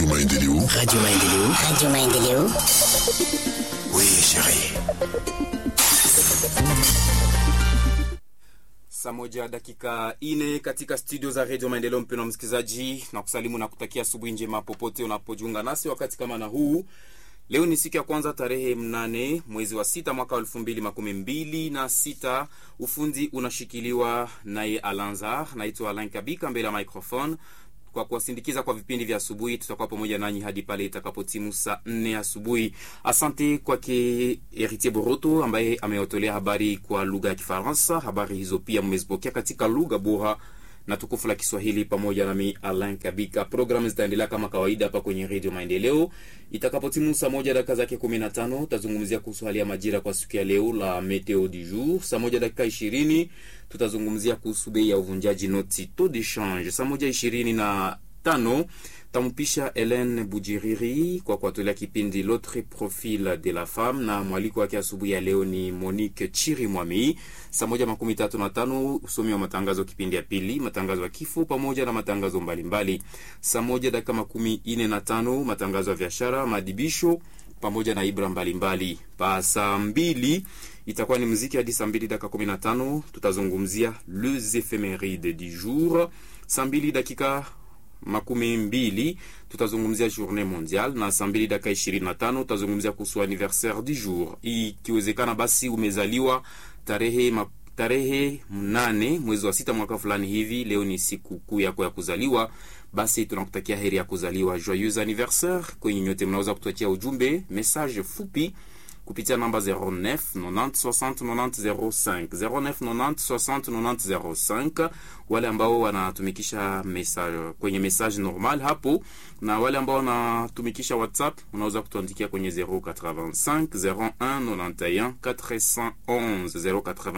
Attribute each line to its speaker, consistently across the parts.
Speaker 1: Radio Maendeleo.
Speaker 2: Radio Maendeleo.
Speaker 3: Radio Maendeleo.
Speaker 2: Oui, chérie.
Speaker 4: Saa moja dakika ine katika studio za redio Maendeleo. Mpendwa msikilizaji, na kusalimu na kutakia asubuhi njema popote unapojiunga nasi wakati kama na huu. Leo ni siku ya kwanza tarehe mnane mwezi wa sita mwaka wa elfu mbili makumi mbili na sita. Ufundi unashikiliwa naye Alanzar, naitwa Alain Kabika mbele ya microphone kwa kuwasindikiza kwa vipindi vya asubuhi. Tutakuwa pamoja nanyi hadi pale itakapotimu saa nne asubuhi. Asante kwake Heritier Boroto ambaye amewatolea habari kwa lugha ya Kifaransa. Habari hizo pia mmezipokea katika lugha bora na tukufu la Kiswahili pamoja nami Alain Kabika. Programu zitaendelea kama kawaida hapa kwenye Redio Maendeleo. Itakapotimu saa moja dakika zake kumi na tano tutazungumzia kuhusu hali ya majira kwa siku ya leo la meteo du jour. Saa moja dakika ishirini tutazungumzia kuhusu bei ya uvunjaji noti taux de change. Saa moja ishirini na tano tampisha Helen Bujiriri kwa kuatolea kipindi L'autre profil de la femme, na mwaliko wake asubuhi ya leo ni Monique Chiri Mwami. Saa moja makumi tatu na tano usomi wa matangazo kipindi ya pili, matangazo ya kifo pamoja na matangazo mbalimbali. Saa moja dakika makumi ine na tano matangazo ya biashara, madibisho pamoja na ibra mbalimbali. Pa saa mbili itakuwa ni muziki hadi saa mbili dakika kumi na tano tutazungumzia les ephemeride du jour. Saa mbili dakika makumi mbili tutazungumzia journée mondiale, na saa mbili dakika ishirini na tano tutazungumzia kuhusu anniversaire du jour. Ikiwezekana basi umezaliwa tarehe ma, tarehe mnane mwezi wa sita mwaka fulani hivi, leo ni siku kuu yako ya kuzaliwa, basi tunakutakia heri ya kuzaliwa, joyeux anniversaire. Kwenye nyote mnaweza kutuachia ujumbe message fupi kupitia namba 09 90 60 90 05 09 90 60 90 05. Wale ambao wanatumikisha message kwenye message normal hapo, na wale ambao wanatumikisha WhatsApp unaweza kutuandikia kwenye 085 01 91 411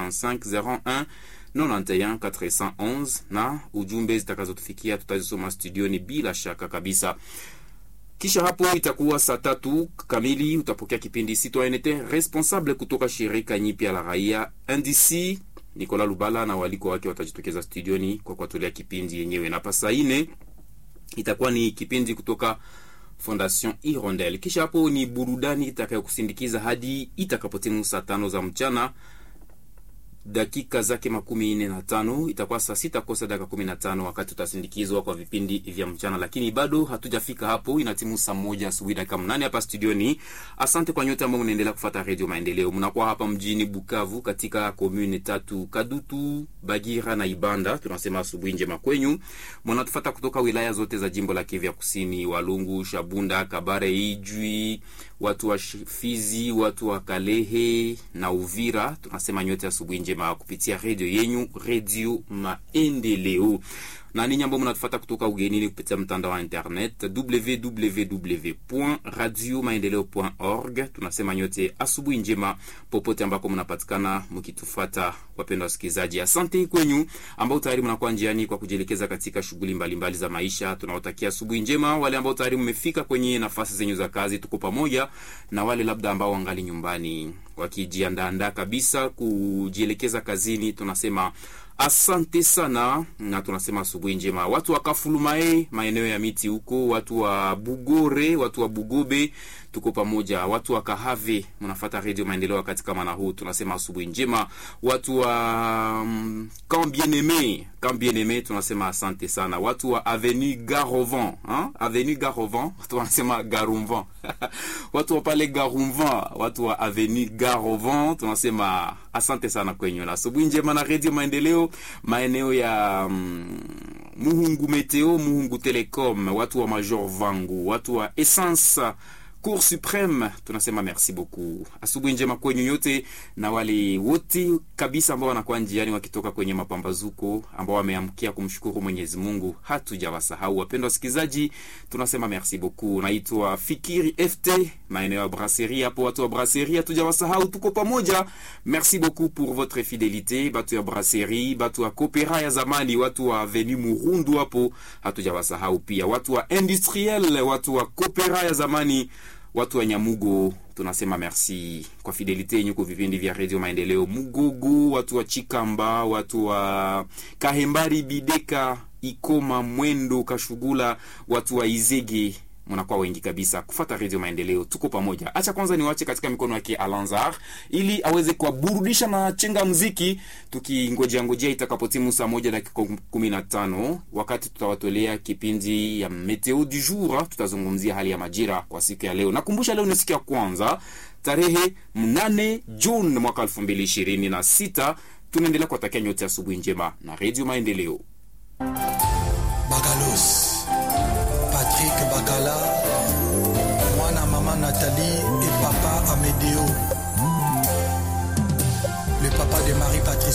Speaker 4: 085 01 91 411, na ujumbe zitakazotufikia tutazisoma studioni bila shaka kabisa. Kisha hapo itakuwa saa tatu kamili, utapokea kipindi Citoyenneté responsable kutoka shirika nyipya la raia NDC. Nicolas Lubala na waliko wake watajitokeza studioni kwa kuatolea kipindi yenyewe, na pasa ine itakuwa ni kipindi kutoka Fondation Hirondelle. Kisha hapo ni burudani itakayokusindikiza hadi itakapotimu saa tano za mchana dakika zake makumi nne na tano itakuwa saa sita kosa dakika kumi na tano wakati utasindikizwa kwa vipindi vya mchana, lakini bado hatujafika hapo. Inatimu saa moja asubuhi dakika mnane hapa studioni. Asante kwa nyote ambao mnaendelea kufata redio Maendeleo. Mnakuwa hapa mjini Bukavu katika komune tatu Kadutu, Bagira na Ibanda. Tunasema asubuhi njema kwenyu. Mnatufata kutoka wilaya zote za jimbo la Kivu ya Kusini, Walungu, Shabunda, Kabare, Ijwi, watu wa Fizi, watu wa Kalehe na Uvira. Tunasema nyote asubuhi njema kupitia redio yenyu Redio Maendeleo na ninyi ambao mnatufuata kutoka ugenini kupitia mtandao wa internet www.radiomaendeleo.org. Tunasema nyote asubuhi njema popote ambako mnapatikana mkitufuata, wapendwa wasikilizaji. Asante kwenyu ambao tayari mnakuwa njiani kwa kujielekeza katika shughuli mbalimbali za maisha. Tunawatakia asubuhi njema. Wale ambao tayari mmefika kwenye nafasi zenyu za kazi, tuko pamoja na wale labda ambao wangali nyumbani wakijiandaandaa kabisa kujielekeza kazini, tunasema asante sana na tunasema asubuhi njema. Watu wa Kafulumae, maeneo ya miti huko, watu wa Bugore, watu wa Bugobe, tuko pamoja. Watu wa Kahave, mnafata redio Maendeleo wakati kama na huu, tunasema asubuhi njema. Watu wa um, Camp Bien-Aime, Camp Bien-Aime, tunasema asante sana. Watu wa Avenue Garovan, hein? Avenue Garovan, tunasema Garumvan watu wa pale Garumvan, watu wa Avenue Garovan, tunasema asante sana kwenyu na asubuhi njema na redio Maendeleo maeneo ya mm, Muhungu Meteo, Muhungu Telecom, watu wa Major Vangu, watu wa Essence Cour Supreme, tunasema merci beaucoup. Asubuhi njema kwenyu nyote na wale wote kabisa ambao wanakuwa njiani wakitoka kwenye mapambazuko ambao wameamkia kumshukuru Mwenyezi Mungu, hatujawasahau wapendwa wasikilizaji, tunasema merci beaucoup. Naitwa Fikiri FT, maeneo ya Brasserie hapo, watu wa Brasserie hatujawasahau, tuko pamoja. Merci beaucoup pour votre fidélité, batu ya Brasserie, batu wa Kopera ya zamani, watu wa Avenue Murundu hapo hatujawasahau pia, watu wa Industriel, watu wa Kopera ya zamani watu wa Nyamugo tunasema merci kwa fidelite yenyu kwa vipindi vya redio Maendeleo. Mugogo, watu wa Chikamba, watu wa Kahembari, Bideka, Ikoma, Mwendo, Kashugula, watu wa Izege mnakuwa wengi kabisa kufata redio maendeleo tuko pamoja acha kwanza niwache katika mikono yake alanzar ili aweze kuwaburudisha na chenga mziki tukingojea ngojea itakapotimu saa moja dakika kumi na tano wakati tutawatolea kipindi ya meteo du jour tutazungumzia hali ya majira kwa siku ya leo nakumbusha leo ni siku ya kwanza tarehe mnane juni mwaka elfu mbili ishirini na sita tunaendelea kuwatakia nyote asubuhi njema na redio maendeleo
Speaker 1: Bakalos, Patrick Bakala, Mwana Maman Nathalie et Papa Amédéo. Le papa de Marie-Patrice